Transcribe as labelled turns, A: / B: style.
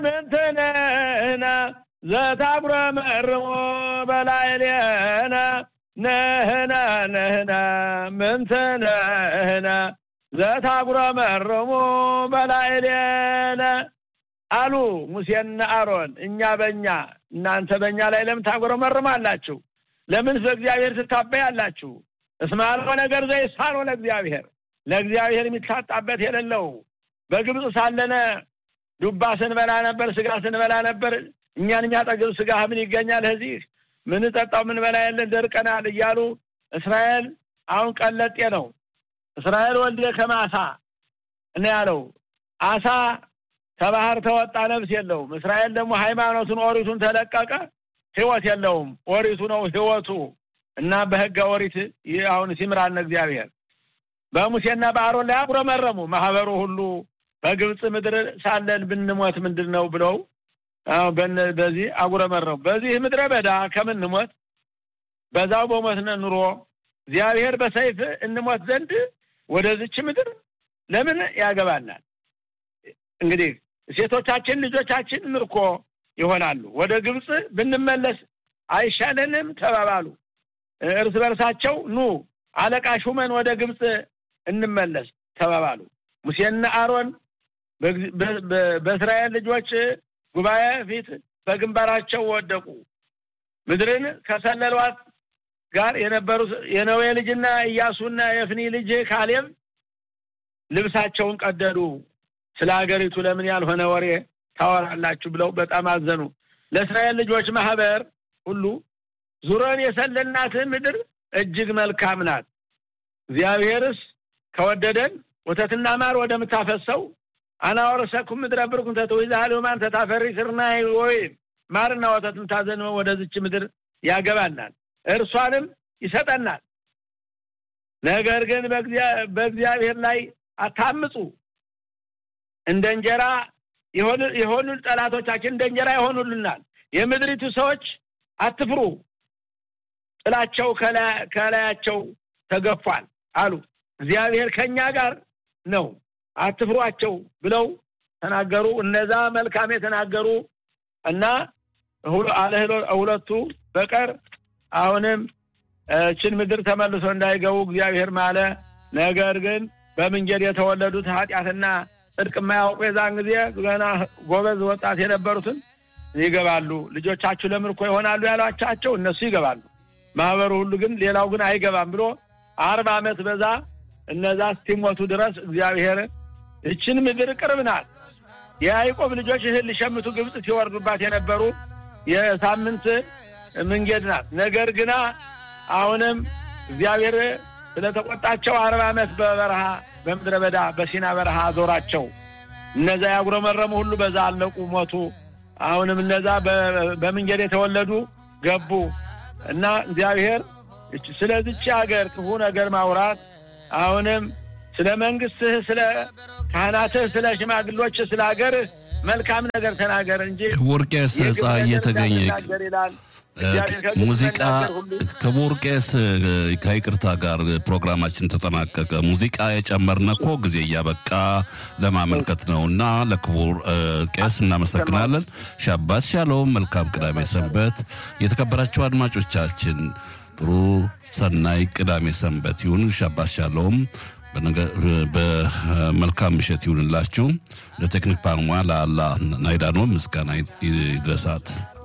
A: ምንትንህነ ዘታጉረመርሙ በላዕሌነ ነህነ ነህነ ምንትንህነ ዘታጉረመርሙ በላዕሌነ አሉ ሙሴና አሮን። እኛ በእኛ እናንተ በእኛ ላይ ለምን ታጉረመርማላችሁ? ለምን በእግዚአብሔር ትታበያላችሁ? እስመ አልቦ ነገር ዘይሳኖ ለእግዚአብሔር ለእግዚአብሔር የሚታጣበት የሌለው በግብፅ ሳለነ ዱባ ስንበላ ነበር፣ ስጋ ስንበላ ነበር። እኛን የሚያጠግብ ስጋ ምን ይገኛል? እዚህ ምን ጠጣው ምን በላ የለን ደርቀናል እያሉ እስራኤል አሁን ቀለጤ ነው። እስራኤል ወልደ ከማሳ እና ያለው አሳ ከባህር ተወጣ ነፍስ የለውም። እስራኤል ደግሞ ሃይማኖቱን ኦሪቱን ተለቀቀ፣ ህይወት የለውም። ኦሪቱ ነው ህይወቱ እና በህገ ኦሪት አሁን ሲምራን እግዚአብሔር በሙሴና በአሮን ላይ አጉረመረሙ። ማህበሩ ሁሉ በግብፅ ምድር ሳለን ብንሞት ምንድን ነው ብለው በዚህ አጉረመረሙ። በዚህ ምድረ በዳ ከምንሞት በዛው በሞትነ ኑሮ እግዚአብሔር በሰይፍ እንሞት ዘንድ ወደዚች ምድር ለምን ያገባናል? እንግዲህ ሴቶቻችን ልጆቻችን ምርኮ ይሆናሉ። ወደ ግብፅ ብንመለስ አይሻለንም ተባባሉ። እርስ በርሳቸው ኑ አለቃ ሹመን ወደ ግብፅ እንመለስ ተባባሉ። ሙሴና አሮን በእስራኤል ልጆች ጉባኤ ፊት በግንባራቸው ወደቁ። ምድርን ከሰለሏት ጋር የነበሩት የነዌ ልጅና ኢያሱና የፍኒ ልጅ ካሌብ ልብሳቸውን ቀደዱ። ስለ ሀገሪቱ ለምን ያልሆነ ወሬ ታወራላችሁ ብለው በጣም አዘኑ። ለእስራኤል ልጆች ማህበር ሁሉ ዙረን የሰለልናት ምድር እጅግ መልካም ናት። እግዚአብሔርስ ከወደደን ወተትና ማር ወደምታፈሰው አናወረሰኩም ምድረ ብርኩም ተተዊዛሃል ማን ተታፈሪ ስርናይ ወይም ማርና ወተት ምታዘንበው ወደዚች ምድር ያገባናል፣ እርሷንም ይሰጠናል። ነገር ግን በእግዚአብሔር ላይ አታምፁ። እንደ እንጀራ የሆኑ ጠላቶቻችን እንደ እንጀራ ይሆኑልናል። የምድሪቱ ሰዎች አትፍሩ፣ ጥላቸው ከላያቸው ተገፏል አሉ። እግዚአብሔር ከእኛ ጋር ነው፣ አትፍሯቸው ብለው ተናገሩ። እነዛ መልካም የተናገሩ እና አለ ሁለቱ በቀር አሁንም ችን ምድር ተመልሶ እንዳይገቡ እግዚአብሔር ማለ። ነገር ግን በምንጀድ የተወለዱት ኃጢአትና ጽድቅ የማያውቁ የዛን ጊዜ ገና ጎበዝ ወጣት የነበሩትን ይገባሉ። ልጆቻችሁ ለምርኮ ይሆናሉ ያሏቻቸው እነሱ ይገባሉ። ማህበሩ ሁሉ ግን ሌላው ግን አይገባም ብሎ አርባ ዓመት በዛ እነዛ እስቲሞቱ ድረስ እግዚአብሔር እችን ምድር ቅርብ ናት። የያዕቆብ ልጆች እህል ሊሸምቱ ግብፅ ሲወርዱባት የነበሩ የሳምንት መንገድ ናት። ነገር ግና አሁንም እግዚአብሔር ስለተቆጣቸው አርባ ዓመት በበረሃ በምድረ በዳ በሲና በረሃ አዞራቸው። እነዛ ያጉረመረሙ ሁሉ በዛ አለቁ፣ ሞቱ። አሁንም እነዛ በመንገድ የተወለዱ ገቡ እና እግዚአብሔር ስለዚች ሀገር ክፉ ነገር ማውራት አሁንም ስለ መንግስትህ፣ ስለ ካህናትህ፣ ስለ ሽማግሎች፣ ስለ ሀገርህ መልካም ነገር ተናገር እንጂ
B: ክቡር ቄስ ፀሐዬ ተገኘ
A: ይላል።
B: ሙዚቃ ክቡር ቄስ ከይቅርታ ጋር ፕሮግራማችን ተጠናቀቀ። ሙዚቃ የጨመርነ እኮ ጊዜ እያበቃ ለማመልከት ነው እና ለክቡር ቄስ እናመሰግናለን። ሻባስ ሻሎም። መልካም ቅዳሜ ሰንበት። የተከበራችሁ አድማጮቻችን ጥሩ ሰናይ ቅዳሜ ሰንበት ይሁን። ሻባስ ሻሎም። በመልካም ምሽት ይሁንላችሁ። ለቴክኒክ ባለሙያ ለአላ ናይዳኖ ምስጋና ይድረሳት።